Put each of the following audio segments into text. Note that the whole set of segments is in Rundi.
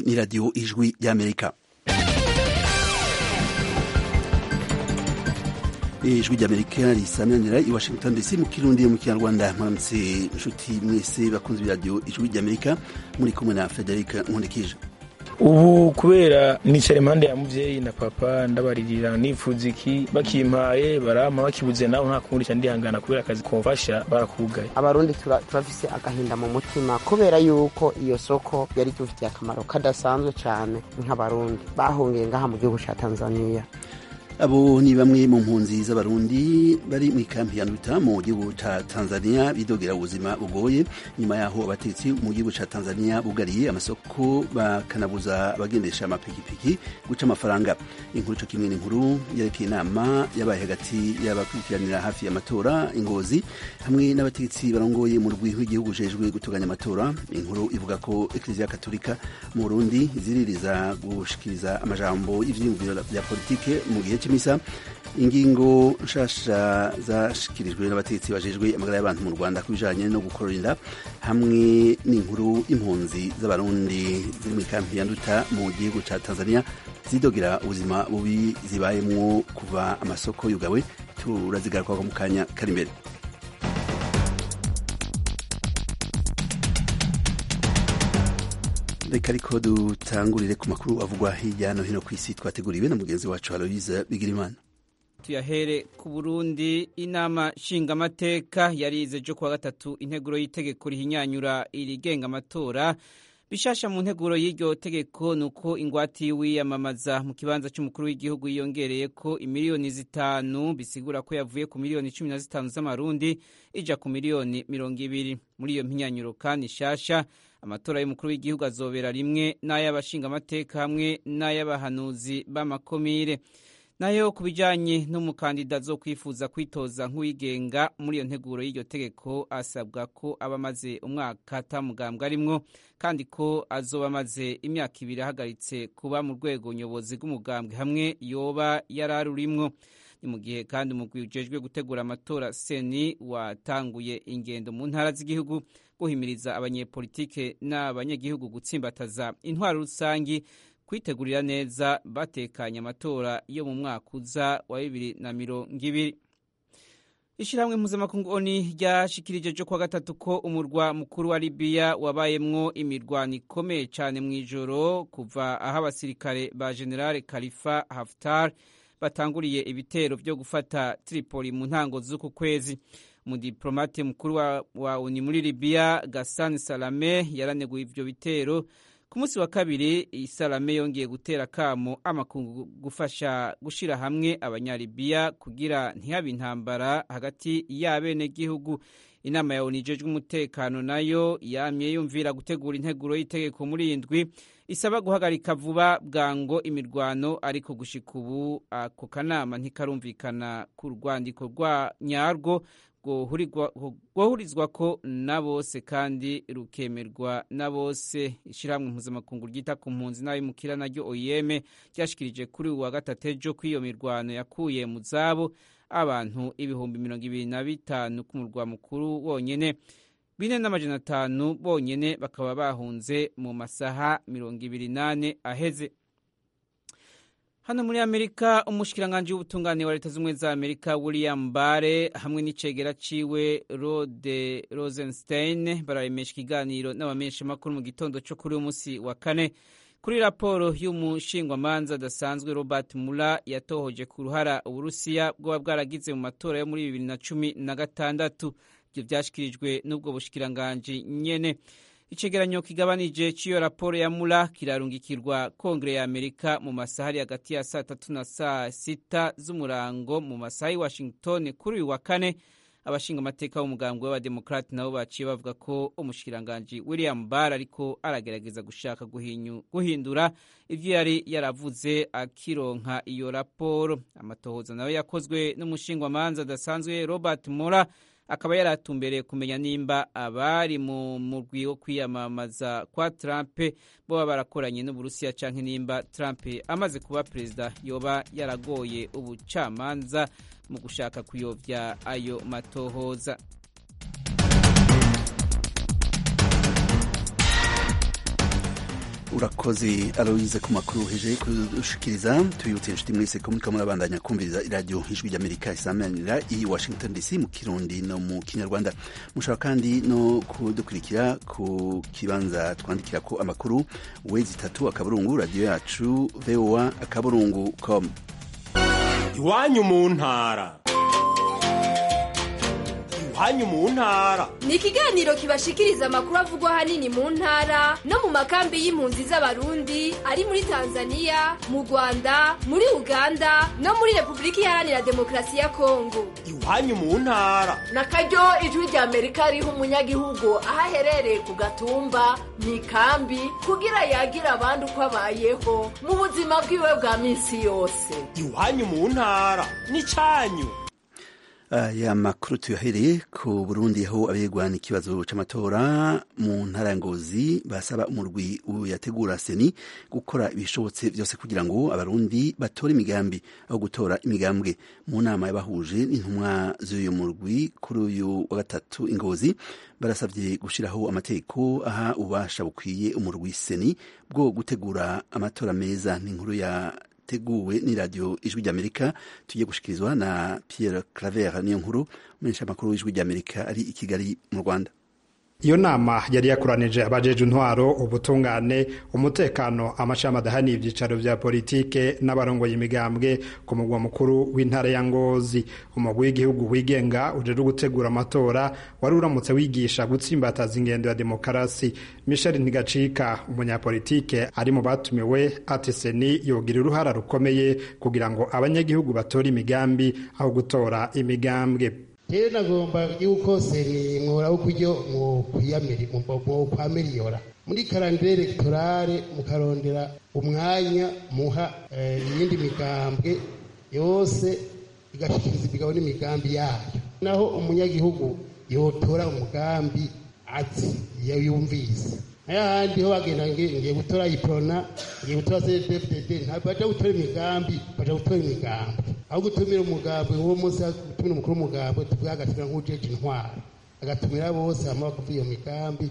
ni radiyo ijwi ry'amerika ijwi ry'amerika risamanira i washington dc mu kirundi mu kinyarwanda mwaramutse inshuti mwese bakunze iradiyo ijwi ry'amerika muri kumwe na frederic nkundikije ubu kubera nicara impande ya muvyeyi na papa ndabaririra nifuza iki bakimpaye barampa bakibuze nawe nta kundi ca ndihangana kubera akazi komfasha barakugaye abarundi turafise agahinda mu mutima kubera yuko iyo soko yari tufitiye akamaro kadasanzwe cane nk'abarundi bahungiye ngaha mu gihugu ca tanzania abo ni bamwe mu mpunzi z'abarundi bari mu ikampi ya nduta mu gihugu ca tanzania bidogera ubuzima bugoye nyuma yaho abatetsi mu gihugu ca tanzania bugariye amasoko bakanabuza abagendesha amapikipiki guca amafaranga inkuru co kimwe n'inkuru yerekeye inama yabaye hagati y'abakurikiranira hafi y'amatora ingozi hamwe n'abatetsi barongoye mu rwi w'igihugu ujejwe gutunganya amatora inkuru ivuga ko ekleziya katolika mu burundi ziririza gushikiriza amajambo y'ivyiyumviro vya politike mu gihe c'imisa ingingo nshasha zashikirijwe n'abategetsi bajejwe amagara y'abantu mu rwanda ku bijanye no gukorora inda hamwe n'inkuru impunzi z'abarundi ziri mu ikampi ya nduta mu gihugu ca tanzania zidogera ubuzima bubi zibayemwo kuva amasoko yugawe turazigaruka mu kanya kari imbere reka ariko dutangurire ku makuru avugwa hirya no hino ku isi twateguriwe na mugenzi wacu aloise bigirimana tuyahere ku burundi inama nshingamateka yarize jo kuwa gatatu integuro y'itegeko rihinyanyura irigenga amatora bishasha mu nteguro y'iryo tegeko ni uko ingwate y'uwiyamamaza mu kibanza cy'umukuru w'igihugu yiyongereye ko imiliyoni zitanu bisigura ko yavuye ku miliyoni cumi na zitanu z'amarundi ija ku miliyoni mirongo ibiri muri iyo mpinyanyuro kandi nshasha amatora y'umukuru w'igihugu azobera rimwe n'ay'abashingamateka hamwe n'ay'abahanuzi b'amakomire nayo ku bijyanye n'umukandida zo kwifuza kwitoza nk'uwigenga muri iyo nteguro y'iryo tegeko asabwa ko aba amaze umwaka atamugambwe arimwo kandi ko azoba amaze imyaka ibiri ahagaritse kuba mu rwego nyobozi rw'umugambwe hamwe yoba yari arurimwo ni mu gihe kandi umugwi ujejwe gutegura amatora seni watanguye ingendo mu ntara z'igihugu guhimiriza abanyepolitike n'abanyagihugu gutsimbataza intwaro rusangi kwitegurira neza batekanye amatora yo mu mwaka uza wa bibiri na mirongo ibiri ishyirahamwe mpuzamakungu oni ryashikirije jo kuwa gatatu ko umurwa mukuru wa libiya wabayemwo imirwano ikomeye cyane mu ijoro kuva aho abasirikare ba generale khalifa haftar batanguriye ibitero byo gufata tripoli mu ntango z'uku kwezi umudiplomate mukuru wa, wa oni muri libiya gasani salame yaraneguye ivyo bitero ku munsi wa kabiri isalame yongeye gutera kamo amakungu gufasha gushira hamwe abanyalibiya kugira ntihabe intambara hagati y'abenegihugu inama ya onu ijejwe umutekano nayo yamye yumvira gutegura integuro y'itegeko muri iyi ndwi isaba guhagarika vuba bwango imirwano ariko gushika ubu ako kanama ntikarumvikana ku rwandiko rwa nyarwo rwohurizwa ko na bose kandi rukemerwa na bose ishyirahamwe mpuzamakungu ryita ku mpunzi n'abimukira naryo oyeme ryashikirije kuri uwa gatatu ejo ko iyo mirwano yakuye mu zabo abantu ibihumbi mirongo ibiri na bitanu ku murwa mukuru wonyene bine n'amajana atanu bonyene bakaba bahunze mu masaha mirongo ibiri nane aheze hano muri amerika umushikiranganji w'ubutungane wa leta z'ubumwe za amerika william bare hamwe n'icegera ciwe rode rosenstein bararemesha ikiganiro n'abamenyeshamakuru mu gitondo co kuri uyu munsi wa kane kuri raporo y'umushingwamanza adasanzwe robert mula yatohoje ku ruhara uburusiya bwoba bwaragize mu matora yo muri bibiri na cumi na gatandatu ivyo vyashikirijwe n'ubwo bushikiranganji nyene icegeranyo kigabanije c'iyo raporo ya mula kirarungikirwa kongere ya amerika mu masaha ari hagati ya saa tatu na saa sita z'umurango mu masaha y'i washington kuri uyu wa kane abashinga amateka b'umugambwe w'abademokrati nabo baciye bavuga ko umushikiranganji william barr ariko aragerageza gushaka guhindura ivyo yari yaravuze akironka iyo raporo amatohoza nayo yakozwe n'umushingwamanza adasanzwe robert mora akaba yaratumbereye kumenya nimba abari mu murwi wo kwiyamamaza kwa Trump boba barakoranye n'Uburusiya canke nimba Trump amaze kuba perezida yoba yaragoye ubucamanza mu gushaka kuyovya ayo matohoza urakoze aloise ku makuru heje kudushikiriza tubibutse inshuti mwese ko muriko murabandanya kumviriza iradiyo ijwi ry'amerika isamanira i washington dc mu kirundi no mu kinyarwanda mushobora kandi no kudukurikira ku kibanza twandikira ko amakuru wezi itatu akaburungu radiyo yacu voa akaburungu com iwanyu mu ntara iwanyu mu ntara ni ikiganiro kibashikiriza amakuru avugwa ahanini mu ntara no mu makambi y'impunzi z'abarundi ari muri tanzania mu rwanda muri uganda no muri repubulika iharanira demokarasi ya kongo iwanyu mu ntara na karyo ijwi rya amerika riha umunyagihugu aho aherereye ku gatumba mu ikambi kugira yagira abandi uko abayeho mu buzima bwiwe bwa minsi yose iwanyu mu ntara n'icyanyu aya makuru tuyahereye ku burundi aho abegwana ikibazo c'amatora mu ntara ya ngozi basaba umurwi yategura seni gukora ibishobotse byose kugira ngo abarundi batore imigambi aho gutora imigambwe mu nama yabahuje n'intumwa z'uyu murwi kuri uyu wa gatatu ingozi barasabye gushiraho amategeko aha ububasha bukwiye umurwi seni bwo gutegura amatora meza n'inkuru ya teguwe ni radio ijwi ry'amerika tugiye gushikirizwa na pierre claver niyo nkuru umumenyesha makuru w'ijwi ry'amerika ari i kigali mu rwanda iyo nama yari yakoranije abajeje intwaro ubutungane umutekano amashami adahaniye ibyicaro vya politike n'abarongoye imigambwe ku mugwa mukuru w'intara ya ngozi umugwi w'igihugu wigenga ujejwe gutegura amatora wari uramutse wigisha gutsimbataza ingendo ya demokarasi michel ntigacika umunyapolitike ari mu batumiwe ati seni yogira uruhara rukomeye kugira ngo abanyagihugu batore imigambi aho gutora imigambwe rero nagomba yuko seni mwora ukuryo mwokwamiliyora muri karandire elegtorale mukarondera umwanya muha iyindi migambwe yose igashikiriza imigabo n'imigambi yayo naho umunyagihugu yotora umugambi azi yumvise n'ayahandi ho bagenda ngiye gutora iprona ngiye gutora cdfdd ntabwo baja gutora imigambi baja gutora imigambi aho gutumira umugambi uwo munsi gutumira umukuru w'umugambi tuvuge agatumira nk'ujeje intwaro agatumira bose hama bakavuga iyo migambi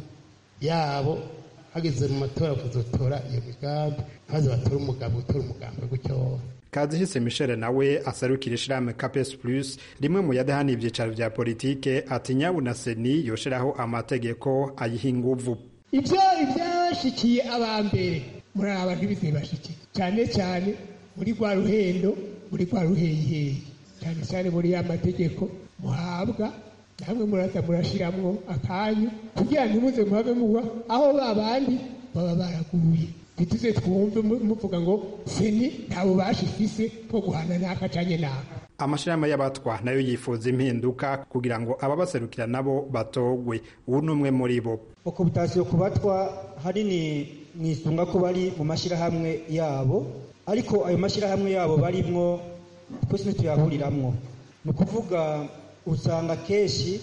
yabo hageze mu matora kuzotora iyo migambi maze batora umugambi gutora umugambi gutyo kazihise michel nawe asarukira ishirahamwe capes plus rimwe mu yadahaniye ivyicaro vya politike ati nyabu na seni yoshiraho amategeko ayiha inguvu ibyo ibyashikiye abambere muri aba bantu bizibashikiye cyane cyane muri rwa ruhendo muri rwa ruheyiheyi cyane cyane muri ya mategeko muhabwa namwe muraza murashiramwo akanyu kugira ntimuze muhave mugwa aho ba bandi baba baraguye ntituze twumve muvuga ngo seni nta bubasha ifise bwo guhana n'aka canye n'aka amashirahamwe y'abatwa nayo yifuza impinduka kugira ngo ababaserukira nabo batogwe ubu ni umwe muri bo okubutasiyo ku batwa hanini mwisunga ko bari mu mashyirahamwe yabo ariko ayo mashyirahamwe yabo barimwo twese ntituyahuriramwo ni ukuvuga usanga kenshi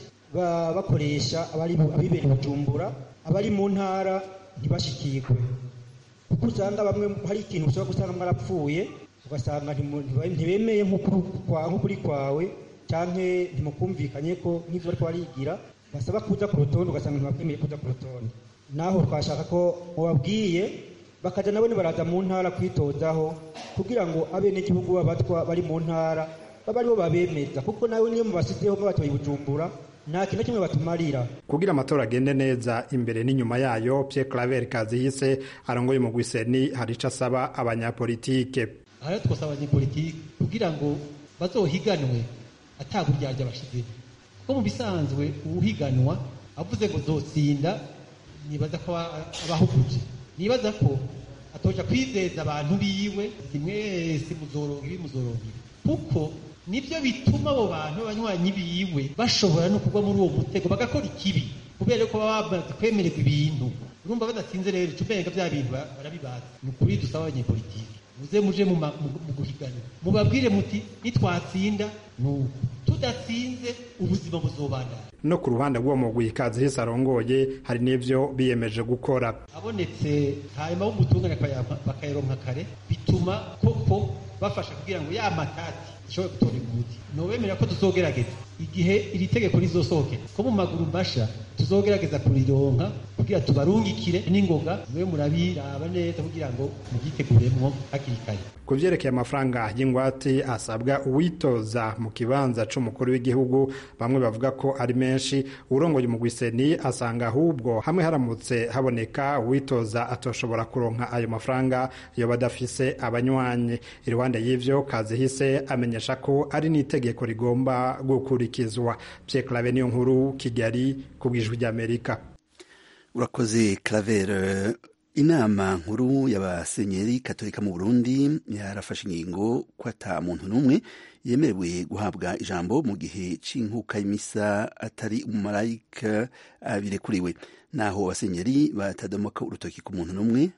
bakoresha abibera bujumbura abari mu ntara ntibashikirwe kuko usanga bamwe hari ikintu ushobora gusanga mwarapfuye ugasanga ntibemeye nk'ukuri kwawe cyangwa ntimukumvikanye ko nk'ibyo bari barigira basaba kuza ku rutonde ugasanga ntibakemeye kuza ku rutonde naho twashaka ko mubabwiye bakajya nabo baraza mu ntara kwitozaho kugira ngo abenegihugu b'abatwa bari mu ntara babe aribo babemeza kuko nawe niyo mubasizeho mubatoye bujumbura nta kintu kimwe batumarira kugira amatora agende neza imbere n'inyuma yayo Pierre Claver Kazihise arongoye mu Gwiseni hari ico asaba abanyapolitike aha twasaba abanyapolitike kugira ngo bazohiganwe ataburyarya bashizeho kuko mu bisanzwe uwuhiganwa avuze ngo zotsinda nibaza ko abahuguje nibaza ko atoja kwizeza abantu biwe simwese muzoronka ibi muzoronka ibi kuko nibyo bituma abo bantu b'abanywanyi biwe bashobora no kugwa muri uwo mutego bagakora ikibi kubera ko baba bamaze kwemererwa ibintu urumva badatsinze rero icumenga bya bintu barabibaza ni ukuri dusaba abanyepolitiki muze muje mu guhiganwa mubabwire muti nitwatsinda nuko tudatsinze ubuzima buzobandana no ku ruhande rw'uwo mugwi Kazihise arongoye hari n'ivyo biyemeje gukora abonetse hanyuma b'umutungane bakayaronka kare bituma koko bafasha kugira ngo ya matati dushobore gutorera umuti nobemera ko tuzogerageza igihe iri tegeko rizosohokera ko mu maguru masha tuzogerageza kurironka kugira tubarungikire n'ingoga mwe murabiraba neza kugira ngo mubyiteguremwo hakiri kare ku vyerekeye amafaranga y'ingwate asabwa uwitoza mu kibanza c'umukuru w'igihugu bamwe bavuga ko ari menshi urongoye umugwiseni asanga ahubwo hamwe haramutse haboneka uwitoza atoshobora kuronka ayo mafaranga yoba adafise abanywanyi iruhande y'ivyo kazihise amenyesha ko ari n'itegeko rigomba gukurikizwa Pierre Claver niyo nkuru Kigali ku bwijwi ry'Amerika urakoze Claver inama nkuru y'abasenyeri katolika mu burundi yarafashe ingingo ko ata muntu n'umwe yemerewe guhabwa ijambo mu gihe c'inkuka y'imisa atari umumarayika birekuriwe naho abasenyeri batadomoka urutoki ku muntu n'umwe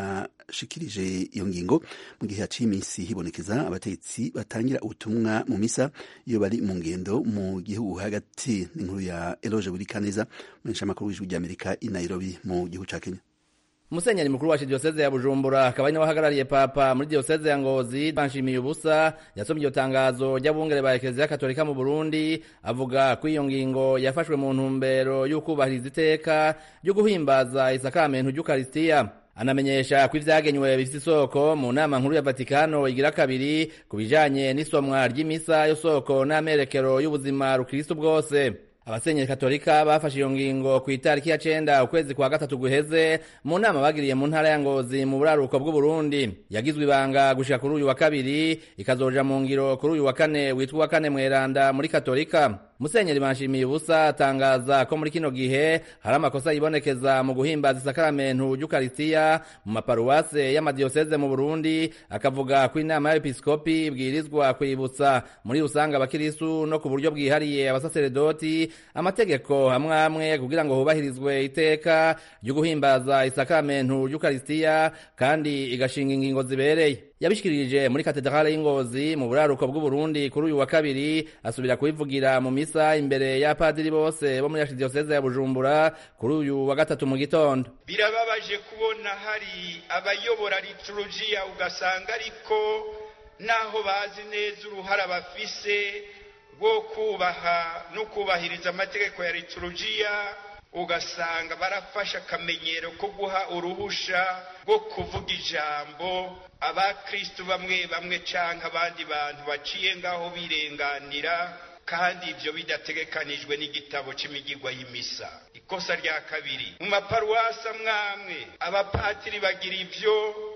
bashikirije iyo ngingo mu gihe haciye iminsi hibonekeza abategetsi batangira ubutumwa mu misa iyo bari mu ngendo mu gihugu hagati n'inkuru ya eloge burikaneza umumenyeshamakuru w'ijwi ry'amerika i nairobi mu gihugu ca kenya Musenyeri mukuru wa diyoseze ya Bujumbura akaba ari nawe ahagarariye papa muri diyoseze ya Ngozi banshimiye ubusa yasomye iryo tangazo ry'abungere ba Eklezia Katolika mu Burundi avuga ko iyo ngingo yafashwe mu ntumbero y'ukubahiriza iteka ryo guhimbaza isakamento ry'Ukaristiya anamenyesha ko ivyagenywe bifite isoko mu nama nkuru ya Vatikano igira kabiri ku bijanye n'isomwa ry'imisa yo soko n'amerekero y'ubuzima rukristo bwose abasenyeri katolika bafashe iyo ngingo ku itariki ya cenda ukwezi kwa gatatu guheze mu nama bagiriye mu ntara ya ngozi mu buraruko bw'uburundi yagizwe ibanga gushika kuri uyu wa kabiri ikazoja mu ngiro kuri uyu wa kane witwa uwa kane mweranda muri katolika musenyeri banshimiye ubusa atangaza ko muri kino gihe hari amakosa yibonekeza mu guhimbaza isakaramentu ry'ukarisitiya mu maparuwase y'amadiyoseze mu burundi akavuga ko inama y'abepiskopi ibwirizwa kwibutsa muri rusange abakirisu no ku buryo bwihariye abasaseredoti amategeko hamwe amwe kugira ngo hubahirizwe iteka ryo guhimbaza isakaramentu ry'ukarisitiya kandi igashinga ingingo zibereye yabishikirije muri katedrale y'ingozi mu buraruko bw'uburundi kuri uyu wa kabiri asubira kubivugira mu misa imbere y'apadiri bose bo muri archidiyoseze ya bujumbura kuri uyu wa gatatu mu gitondo birababaje kubona hari abayobora liturujia ugasanga ariko naho bazi neza uruhara bafise rwo kubaha no kubahiriza amategeko ya liturujia ugasanga barafashe akamenyero ko guha uruhusha rwo kuvuga ijambo abakristu bamwe bamwe canke abandi bantu baciye ngaho birenganira kandi ivyo bidategekanijwe n'igitabo c'imigigwa y'imisa ikosa rya kabiri mu maparuwasi amwamwe abapatiri bagira ivyo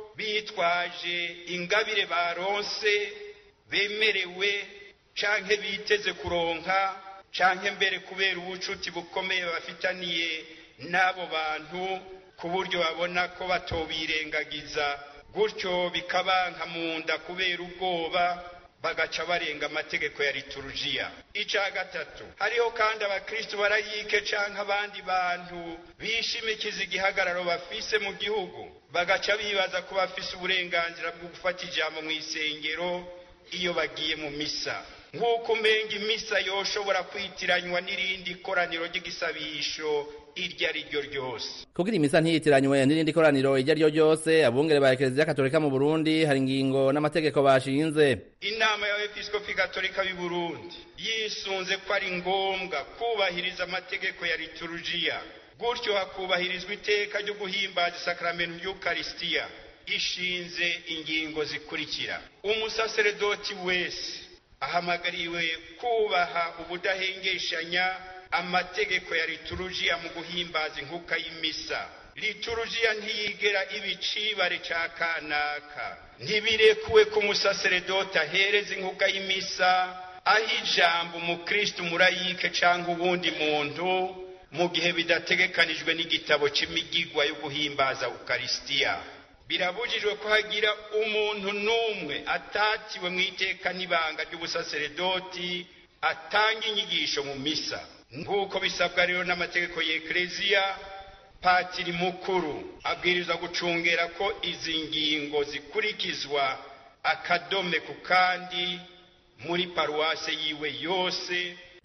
bitwaje ingabire baronse bemerewe canke biteze kuronka canke mbere kubera ubucuti bukomeye bafitaniye n'abo bantu ku buryo babona ko batobirengagiza gutyo bikabanka mu nda kubera ubwoba bagaca barenga amategeko ya liturujia ica gatatu hariho kandi abakristu barayike canke abandi bantu bishimikiza igihagararo bafise mu gihugu bagaca bibaza ko bafise uburenganzira bwo gufata ijambo mu isengero iyo bagiye mu misa nk'uko umenga imisa yoshobora kwitiranywa n'irindi koraniro ry'igisabisho iryo ari ryo ryose kugira imisa ntiyitiranywe n'irindi koraniro iryo ari ryo ryose abungere ba ekereziya katolika mu burundi hari ingingo n'amategeko bashinze inama y'abepiskopi katolika b'i burundi yisunze ko ari ngombwa kubahiriza amategeko ya liturujia gutyo hakubahirizwa iteka ryo guhimbaza isakaramentu ry'ukarisitiya ishinze ingingo zikurikira umusaseredoti wese ahamagariwe kubaha ubudahengeshanya amategeko ya liturujia mu guhimbaza inkuka y'imisa liturujia ntiyigera iba icibare ca kanaka ntibirekuwe ko umusaseredoti ahereza inkuka y'imisa aho ijambo umukristu murayike canke uwundi muntu mu gihe bidategekanijwe n'igitabo c'imigigwa yo guhimbaza ukarisitiya birabujijwe ko hagira umuntu n'umwe atatiwe mu iteka n'ibanga ry'ubusaseredoti atanga inyigisho mu misa nk'uko bisabwa rero n'amategeko y'ekereziya patiri mukuru abwirizwa gucungera ko izi ngingo zikurikizwa akadome ku kandi muri paruwase yiwe yose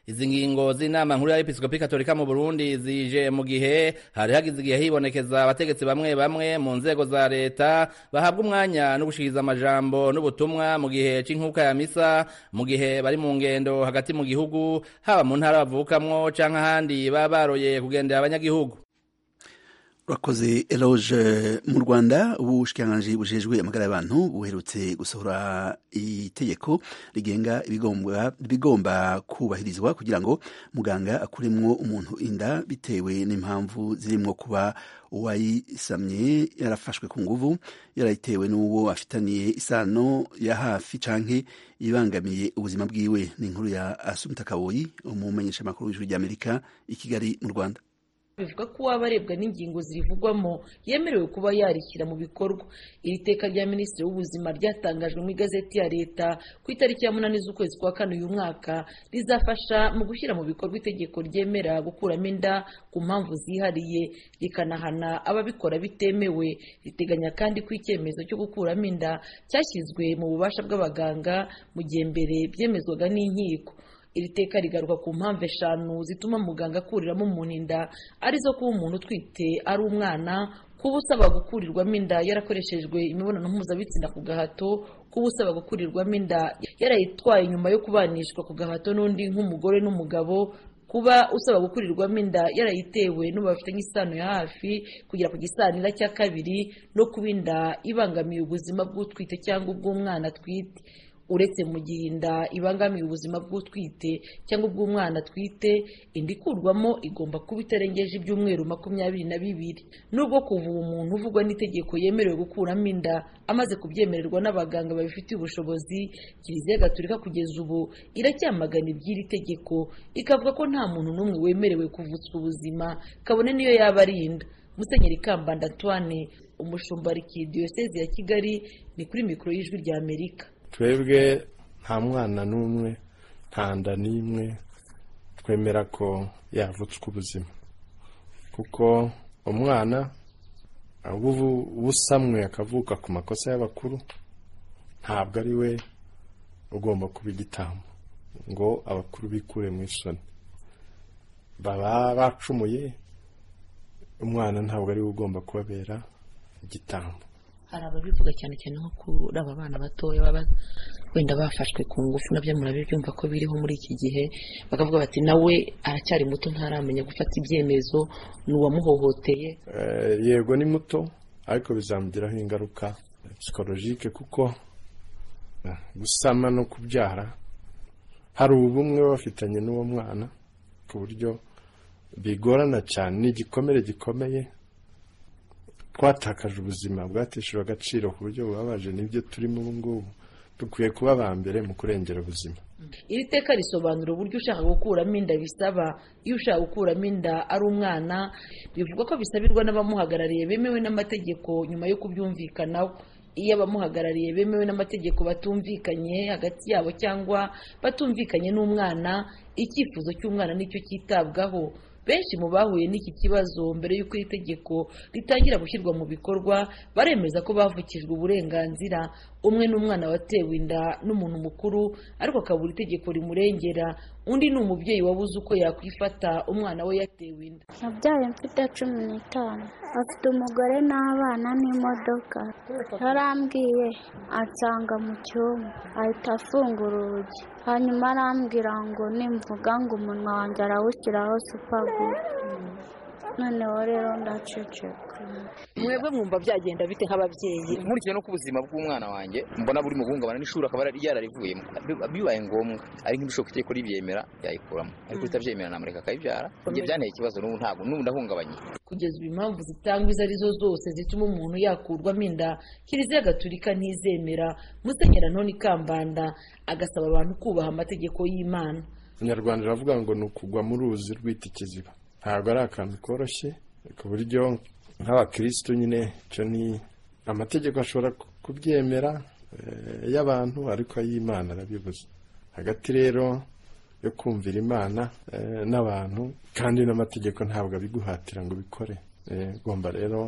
izi ngingo z'inama nkuru y'abepiskopi katolika mu burundi zije mu gihe hari hagize igihe hibonekeza abategetsi bamwe bamwe mu nzego za leta bahabwa umwanya no gushikiriza amajambo n'ubutumwa mu gihe c'inkuka ya misa mu gihe bari mu ngendo hagati mu gihugu haba mu ntara bavukamwo canke ahandi baba baroye kugendera abanyagihugu urakoze eloge mu rwanda ubushikiranganji bujejwe amagara y'abantu buherutse gusohora itegeko rigenga ibigomba ibigomba kubahirizwa kugira ngo muganga akuremwo umuntu inda bitewe n'impamvu zirimwo kuba uwayisamye yarafashwe ku nguvu yarayitewe n'uwo afitaniye isano ya hafi canke ibangamiye ubuzima bwiwe ni inkuru ya asumta kaboyi umumenyeshamakuru w'ijuru ry'amerika i kigali mu rwanda bivuga ko uwaba arebwa n'ingingo zirivugwamo yemerewe kuba yarishyira mu bikorwa iri teka rya minisitiri w'ubuzima ryatangajwe mu igazeti ya leta ku itariki ya munani z'ukwezi kwa kane uyu mwaka rizafasha mu gushyira mu bikorwa itegeko ryemera gukuramo inda ku mpamvu zihariye rikanahana ababikora bitemewe riteganya kandi ko icyemezo cyo gukuramo inda cyashyizwe mu bubasha bw'abaganga mu gihe mbere byemezwaga n'inkiko iri teka rigaruka ku mpamvu eshanu zituma muganga akuriramo umuntu inda arizo kuba umuntu utwite ari umwana kuba usaba gukurirwamo inda yarakoreshejwe imibonano mpuzabitsina ku gahato kuba usaba gukurirwamo inda yarayitwaye nyuma yo kubanishwa ku gahato n'undi nk'umugore n'umugabo kuba usaba gukurirwamo inda yarayitewe n'ubu bafitanye isano ya hafi kugera ku gisanira cya kabiri no kuba inda ibangamiye ubuzima bw'utwite cyangwa ubw'umwana atwite uretse mu gihe inda ibangamiye ubuzima bw'utwite cyangwa ubw'umwana atwite inda ikurwamo igomba kuba itarengeje ibyumweru makumyabiri na bibiri nubwo kuva uwo muntu uvugwa n'itegeko yemerewe gukuramo inda amaze kubyemererwa n'abaganga babifitiye ubushobozi kiliziya gatolika kugeza ubu iracyamagana iby'iri tegeko ikavuga ko nta muntu n'umwe wemerewe kuvutswa ubuzima kabone niyo yaba ari inda musenyeri kambanda antoine umushumba diyoseze ya kigali ni kuri mikoro y'ijwi rya amerika twebwe nta mwana n'umwe nta nda n'imwe twemera ko yavutswa ubuzima kuko umwana ubusamwe akavuka ku makosa y'abakuru ntabwo ari we ugomba kuba igitambo ngo abakuru bikure mu isoni baba bacumuye umwana ntabwo ari we ugomba kubabera igitambo hari ababivuga cyane cyane nko kuri aba bana batoya baba wenda bafashwe ku ngufu nabyo murabibyumva ko biriho muri iki gihe bakavuga bati nawe aracyari muto ntaramenya gufata ibyemezo ni uwamuhohoteye yego ni muto ariko bizamugiraho ingaruka psikologike kuko gusama no kubyara hari ubumwe bafitanye n'uwo mwana ku buryo bigorana cyane ni igikomere gikomeye twatakaje ubuzima bwateshejwe agaciro ku buryo bubabaje nibyo turimo ubu ngubu dukwiye kuba aba mbere mu kurengera ubuzima iri teka risobanura uburyo ushaka gukuramo inda bisaba iyo ushaka gukuramo inda ari umwana bivuga ko bisabirwa n'abamuhagarariye bemewe n'amategeko nyuma yo kubyumvikanaho iyo abamuhagarariye bemewe n'amategeko batumvikanye hagati yabo cyangwa batumvikanye n'umwana icyifuzo cy'umwana nicyo cyitabwaho benshi mu bahuye n'iki kibazo mbere y'uko iri tegeko ritangira gushyirwa mu bikorwa baremeza ko bavukijwe uburenganzira umwe n'umwana watewe inda n'umuntu mukuru ariko akabura itegeko rimurengera undi ni umubyeyi wabuze uko yakwifata umwana we yatewe inda nabyaye mfite cumi n'itanu afite umugore n'abana n'imodoka yarambwiye ansanga mu cyumba ahita afungura urugi hanyuma arambwira ngo nimvuga ngo umunwa wanjye arawushyiraho supaguru noneho rero ndaceceka mwebwe mwumva byagenda bite nk'ababyeyi nkurikije no ku buzima bw'umwana wanjye mbona buri mu guhungabana n'ishuri akaba yararivuyemo bibaye ngombwa ari nk'ibishoboka itegeko ribyemera yayikuramo ariko ritabyemera namureka akayibyara ibyo byanteye ikibazo n'ubu ntabwo n'ubu ndahungabanye kugeza ubu impamvu zitangwa izo arizo zose zituma umuntu yakurwamo inda kiliziya gatulika ntizemera musenyera ntoni kambanda agasaba abantu kubaha amategeko y'imana abanyarwanda baravuga ngo ni ukugwa mu ruzi rwita ikiziba ntabwo ari akantu koroshye ku buryo nk'abakirisitu nyine icyo ni amategeko ashobora kubyemera y'abantu ariko ay'imana arabibuza hagati rero yo kumvira imana n'abantu kandi n'amategeko ntabwo abiguhatira ngo ubikore ugomba rero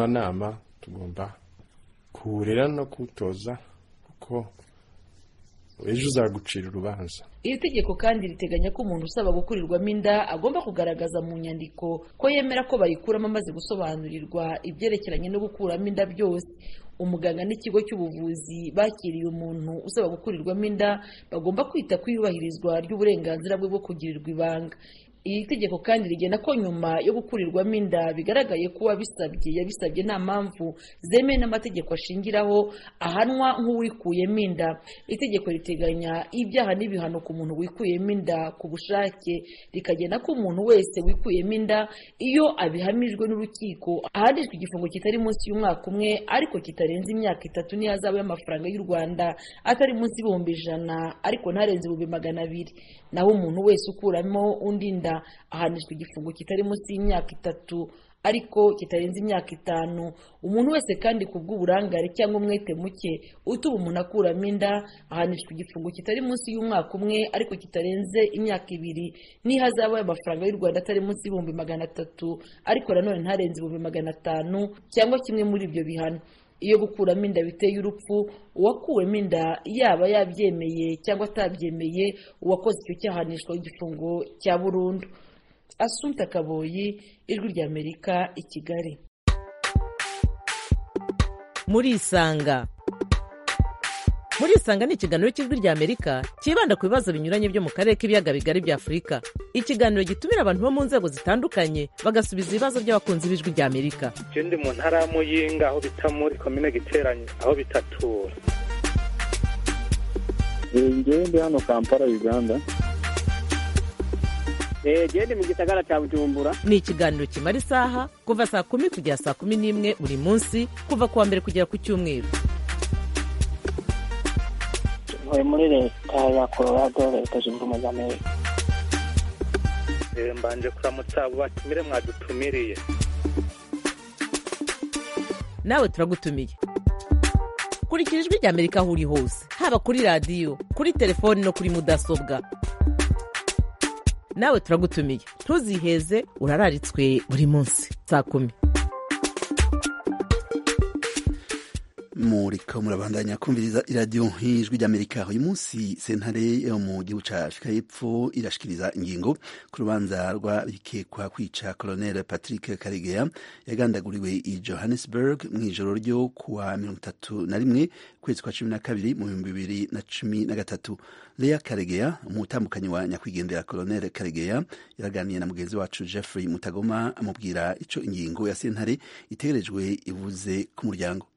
umutimanama tugomba kuwurera no kuwutoza kuko ejo uzagucira urubanza iri tegeko kandi riteganya ko umuntu usaba gukurirwamo inda agomba kugaragaza mu nyandiko ko yemera ko bayikuramo amaze gusobanurirwa ibyerekeranye no gukuramo inda byose umuganga n'ikigo cy'ubuvuzi bakiriye umuntu usaba gukurirwamo inda bagomba kwita ku iyubahirizwa ry'uburenganzira bwe bwo kugirirwa ibanga iri tegeko kandi rigena ko nyuma yo gukurirwamo inda bigaragaye ko uwabisabye yabisabye nta mpamvu zemewe n'amategeko ashingiraho ahanwa nk'uwikuyemo inda itegeko riteganya ibyaha n'ibihano ku muntu wikuyemo inda ku bushake rikagena ko umuntu wese wikuyemo inda iyo abihamijwe n'urukiko ahanishwa igifungo kitari munsi y'umwaka umwe ariko kitarenze imyaka itatu n'ihazabu y'amafaranga y'u rwanda atari munsi y'ibihumbi ijana ariko ntarenze ibihumbi magana abiri naho umuntu wese ukuramo undi nda ahanishwa igifungo kitari munsi y'imyaka itatu ariko kitarenze imyaka itanu umuntu wese kandi ku bw'uburangare cyangwa umwete muke utuma umuntu akuramo inda ahanishwa igifungo kitari munsi y'umwaka umwe ariko kitarenze imyaka ibiri n'ihazabu y'amafaranga y'u rwanda atari munsi y'ibihumbi magana atatu ariko nanone ntarenze ibihumbi magana atanu cyangwa kimwe muri ibyo bihano iyo gukuramo inda biteye urupfu uwakuwemo inda yaba yabyemeye cyangwa atabyemeye uwakoze icyo cyahanishwa igifungo cya burundu asunta kaboyi ijwi ry'amerika i kigali murisanga murisanga ni ikiganiro cy'ijwi ry'amerika cyibanda ku bibazo binyuranye byo mu karere k'ibiyaga bigari bya afurika ikiganiro gitumira abantu bo mu nzego zitandukanye bagasubiza ibibazo by'abakunzi b'ijwi ry'amerika je ndi mu ntara ya muyinga aho bita muri komine giteranye aho bitatura ngewe ndi hano kampala uganda genda mu gisagara cya bujumbura ni ikiganiro kimara isaha kuva saa kumi kugera saa kumi n'imwe buri munsi kuva ku wa mbere kugera ku cyumweru ntuye muri leta ya colorado leta zunze ubumwe za amerika Eh, mbanje kuramutsa abo batumire mwadutumiriye nawe turagutumiye kurikira ijwi ry'amerika aho uri hose haba kuri radiyo kuri telefoni no kuri mudasobwa nawe turagutumiye ntuziheze urararitswe buri munsi saa kumi murika murabandanya kumviriza iradiyo nk'ijwi ry'amerika uyu munsi sentare yo mu gihugu cya afurika y'epfo irashikiriza ingingo ku rubanza rw'abikekwa kwica colonel patrick karegeya yagandaguriwe i johannesburg mu ijoro ryo kuwa mirongo itatu na rimwe ukwezi kwa cumi na kabiri mu bihumbi bibiri na cumi na gatatu lea karegeya umutambukanyi wa nyakwigendera colonel karegeya yaraganiye na mugenzi wacu jeffrey mutagoma amubwira icyo ingingo ya sentare itegerejwe ivuze ku muryango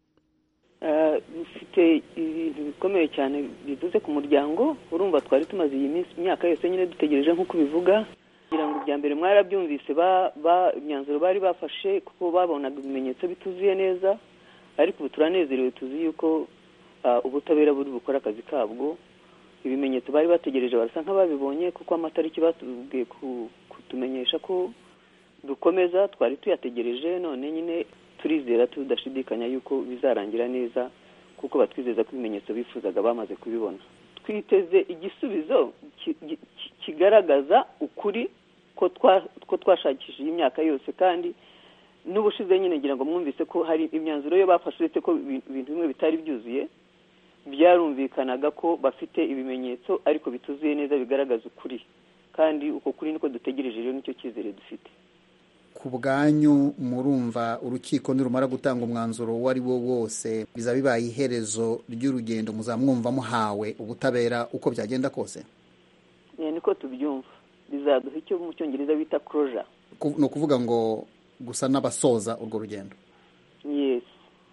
bifite ibintu bikomeye cyane bivuze ku muryango urumva twari tumaze iyi minsi imyaka yose nyine dutegereje nk'uko bivuga kugira ngo ibya mbere mwarabyumvise imyanzuro bari bafashe kuko babonaga ibimenyetso bituzuye neza ariko ubu turanezerewe tuzi yuko ubutabera buri bukora akazi kabwo ibimenyetso bari bategereje barasa nk'ababibonye kuko amatariki batubwiye kutumenyesha ko dukomeza twari tuyategereje none nyine turizera tudashidikanya yuko bizarangira neza kuko batwizeza ko ibimenyetso bifuzaga bamaze kubibona twiteze igisubizo kigaragaza ukuri ko twashakishije imyaka yose kandi n'ubushize nyine ngira ngo mwumvise ko hari imyanzuro yo bafashe uretse ko ibintu bimwe bitari byuzuye byarumvikanaga ko bafite ibimenyetso ariko bituzuye neza bigaragaza ukuri kandi uko kuri niko dutegereje rero nicyo cyizere dufite ku bwanyu murumva urukiko nirumara gutanga umwanzuro uwo ari wo wose bizaba bibaye iherezo ry'urugendo muzamwumva muhawe ubutabera uko byagenda kose niko tubyumva bizaduha icyo mu cyongereza bita koroja ni ukuvuga ngo gusa n'abasoza urwo rugendo yesi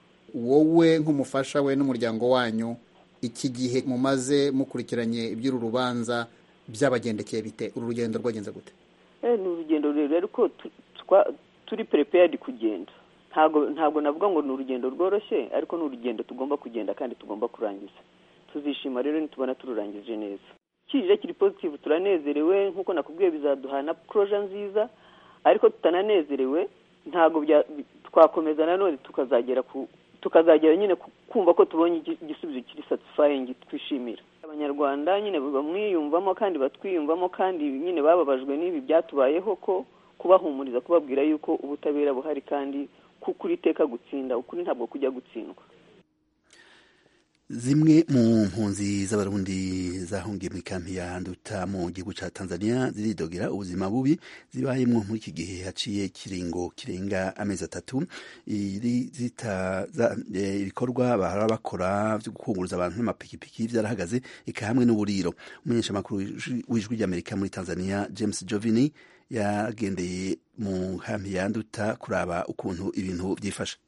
wowe nk'umufasha we n'umuryango wanyu iki gihe mumaze mukurikiranye iby'uru rubanza byabagendekeye bite uru rugendo rwagenze gute ni urugendo rurerure ariko turi perepeyadi kugenda ntabwo ntabwo navuga ngo ni urugendo rworoshye ariko ni urugendo tugomba kugenda kandi tugomba kurangiza tuzishima rero nitubona tururangije neza kije kiri pozitivu turanezerewe nk'uko nakubwiye bizaduha na poroje nziza ariko tutananezerewe ntabwo twakomeza nanone tukazagera ku tukazagera nyine kumva ko tubonye igisubizo kiri satisfying twishimira abanyarwanda nyine bamwiyumvamo kandi batwiyumvamo kandi nyine bababajwe n'ibi byatubayeho ko kubahumuriza kubabwira yuko ubutabera buhari kandi kuko iteka gutsinda ukuri ntabwo kujya gutsindwa zimwe mu mpunzi z'abarundi zahungiye mu ikampi ya nduta mu gihugu ca tanzania ziridogera ubuzima bubi zibayemwo muri iki gihe haciye kiringo kirenga amezi atatu iri zita za- eh, ibikorwa bahora bakora vyo gukunguruza abantu n'amapikipiki vyarahagaze eka hamwe n'uburiro umumenyeshamakuru w'ijwi- w'ijwi ry'amerika muri tanzania james jovini yagendeye mu kampi ya nduta kuraba ukuntu ibintu vyifashe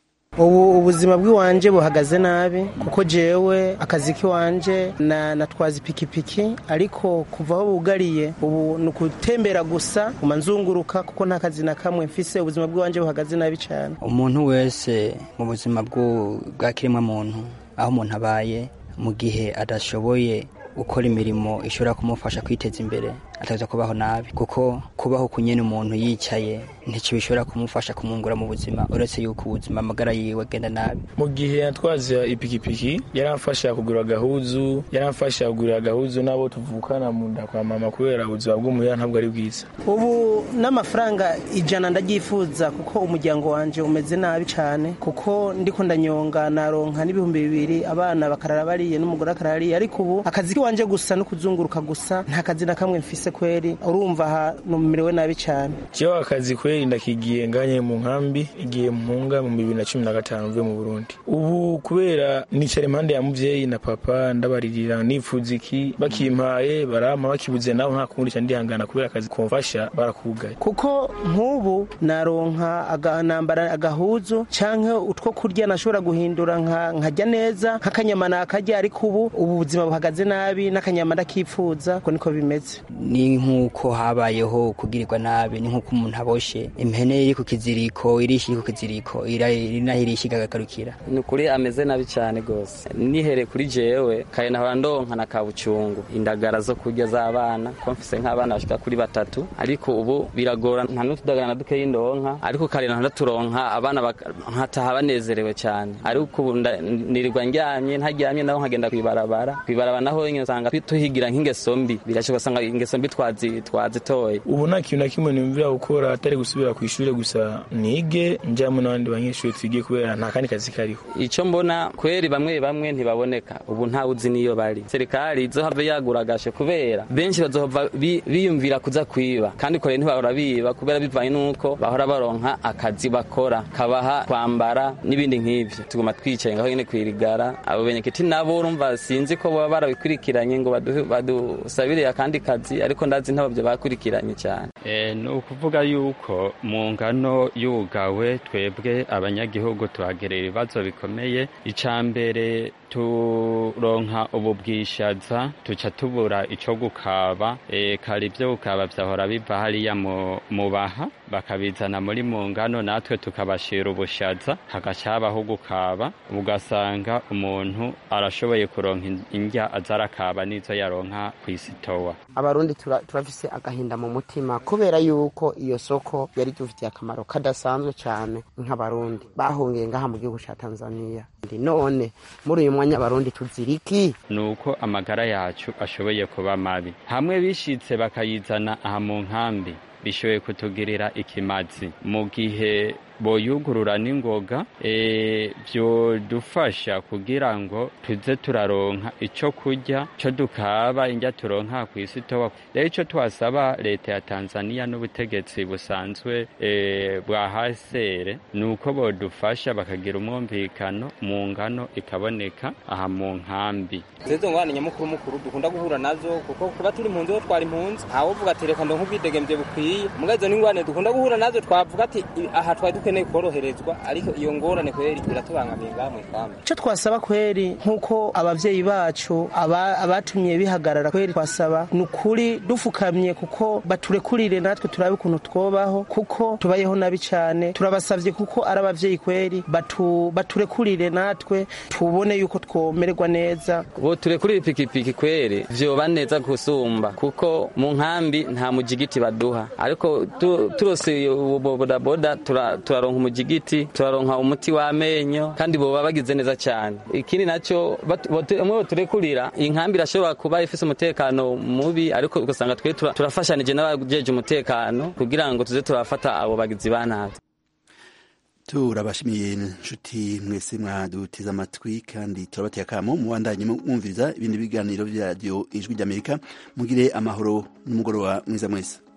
ubu ubuzima bw'iwanje buhagaze nabi kuko jewe akazi k'iwanje na natwaza ipikipiki ariko kuva aho bugariye ubu ni ukutembera gusa uma nzunguruka kuko nta kazi na kamwe mfise ubuzima bw'iwanje buhagaze nabi cyane umuntu wese mu buzima bw'u- bwa kiremwa muntu aho umuntu abaye mu gihe adashoboye gukora imirimo ishobora kumufasha kwiteza imbere ataza kubaho nabi kuko kubaho ku nyene umuntu yicaye ntico bishobora kumufasha kumwungura mu buzima uretse yuko ubuzima amagara yiwe agenda nabi mu gihe yatwaza ipikipiki yaramfasha kugura agahuzu yaramfasha kugura agahuzu n'abo tuvukana mu nda kwa mama kubera ubuzima bw'umuhira ntabwo ari bwiza ubu n'amafaranga ijana ndabyifuza kuko umuryango wanje umeze nabi cyane kuko ndiko ndanyonga naronka n'ibihumbi bibiri abana bakarara bariye n'umugore akarara ariye ariko ubu akazi kiwanje gusa no kuzunguruka gusa nta kazi na kamwe mfise kweri urumva aha numerewe nabi cyane jewe akazi kweri ndakigiye nganye mu nkambi igiye mpunga mu bibiri na cumi na gatanu mvuye mu burundi ubu kubera nicara impande ya muvyeyi na papa ndabaririra nifuza iki bakimpaye barampa bakibuze nabo nta kundi ca ndihangana kubera akazi komfasha barakugaye kuko nk'ubu naronka aga- nambara agahuzu canke utwo kurya nashobora guhindura nka- nkarya neza nk'akanyama nakarya ariko ubu ubu buzima buhagaze nabi n'akanyama ndakipfuza ko niko bimeze ni nk'uko habayeho kugirirwa nabi ni nk'uko umuntu aboshe impene iri ku kiziriko irishi iri ku kiziriko ira- iri naho irishi igagarukira ni ukuri ameze nabi cyane rwose nihere kuri jewe kare nahora ndonka na kabucungu indagara zo kurya z'abana ko mfise nk'abana bashika kuri batatu ariko ubu biragora nta n'utudagara na dukeyi ndonka ariko kare nahora turonka abana baka- nkataha banezerewe cyane ariko ubu nda- nirirwa ndyamye ntaryamye naho nkagenda kwibarabara kwibarabara naho nyine usanga tuhigira nk'ingeso mbi birashoboka ugasanga ingeso mbi twazi- twazitoye ubu nta kintu na kimwe nimvira gukora atari gusubira ku ishuri gusa nige njyamo n'abandi banyeshuri twigiye kubera nta kandi kazi kariho icyo mbona kweri bamwe bamwe ntibaboneka ubu ntawe uzi niyo bari serikali izohave yaguragashe kubera benshi bazohava bi- biyumvira kuza kwiba kandi kore ntibahora biba kubera bivanye n'uko bahora baronka akazi bakora kabaha kwambara n'ibindi nk'ivyo tuguma twicaye ngaho nyene kwirigara abo benyekiti nabo urumva sinzi ko baba barabikurikiranye ngo baduhe- badusabire akandi kazi ariko ndazi ntabavyo bakurikiranye cyane Eh, ni ukuvuga yuko mu ngano y'ubugawe twebwe abanyagihugu tuhagerera ibibazo bikomeye icya mbere turonka ubu bwishaza tuca tubura icyo gukaba e, kare ibyo gukaba byahora biva hariya mu mu baha bakabizana muri mu ngano natwe tukabashira ubushaza hagaca habaho gukaba ugasanga umuntu arashoboye kuronka in- indya aza arakaba n'izo yaronka ku isitowa abarundi tura- turafise agahinda mu mutima kubera yuko iyo soko yari dufitiye akamaro kadasanzwe cyane nk'abarundi bahungiye ngaha mu gihugu cya tanzania Ndi none muri uyu mwanya abarundi tuziriki ni uko amagara yacu ashoboye kuba mabi hamwe bishitse bakayizana aha mu nkambi bishoboye kutugirira ikimazi mu gihe boyugurura n'ingoga e, vyodufasha kugira ngo tuze turaronka ico kurya co dukaba indya turonka kw'isitowa rero ico twasaba leta ya tanzania n'ubutegetsi busanzwe e, bwa hasere ni uko bodufasha bakagira umwumvikano mu ngano ikaboneka aha mu nkambi zezo ngwane nyamukuru mukuru dukunda guhura nazo kuko kuba turi impunzi ho twari impunzi ntawe uvuga ati reka ndonke ubwidegemvye bukwiye muga izo n'ingwane dukunda guhura nazo twavuga ati "I- aha twari dukeneye koroherezwa ariko iyo ngorane kweri iratubangamiye ngaha mw'ikambi icyo twasaba kweri nk'uko ababyeyi bacu aba- abatumye bihagarara kweri twasaba ni ukuri dufukamye kuko baturekurire natwe turabe ukuntu twobaho kuko tubayeho nabi cyane turabasabye kuko ari ababyeyi kweri batu- baturekurire natwe tubone yuko twomererwa neza ubu turekurira ipikipiki kweri vyoba neza gusumba kuko mu nkambi nta mujigiti baduha ariko tu- turose ubu bodaboda tura- turaronka umujigiti turaronka umuti w'amenyo kandi boba bagize neza cyane ikindi nacyo batu- botu- umwe boturekurira inkambi irashobora kuba ifise umutekano mubi ariko ugasanga twe tura- turafashanije n'abajeje umutekano kugira ngo tuze turafata abo bagizi ba nabi turabashimiye inshuti mwese mwaduteze amatwi kandi turabateye akamo mubandanye mwumviriza ibindi biganiro bya radiyo ijwi ry'amerika mugire amahoro n'umugoroba mwiza mwese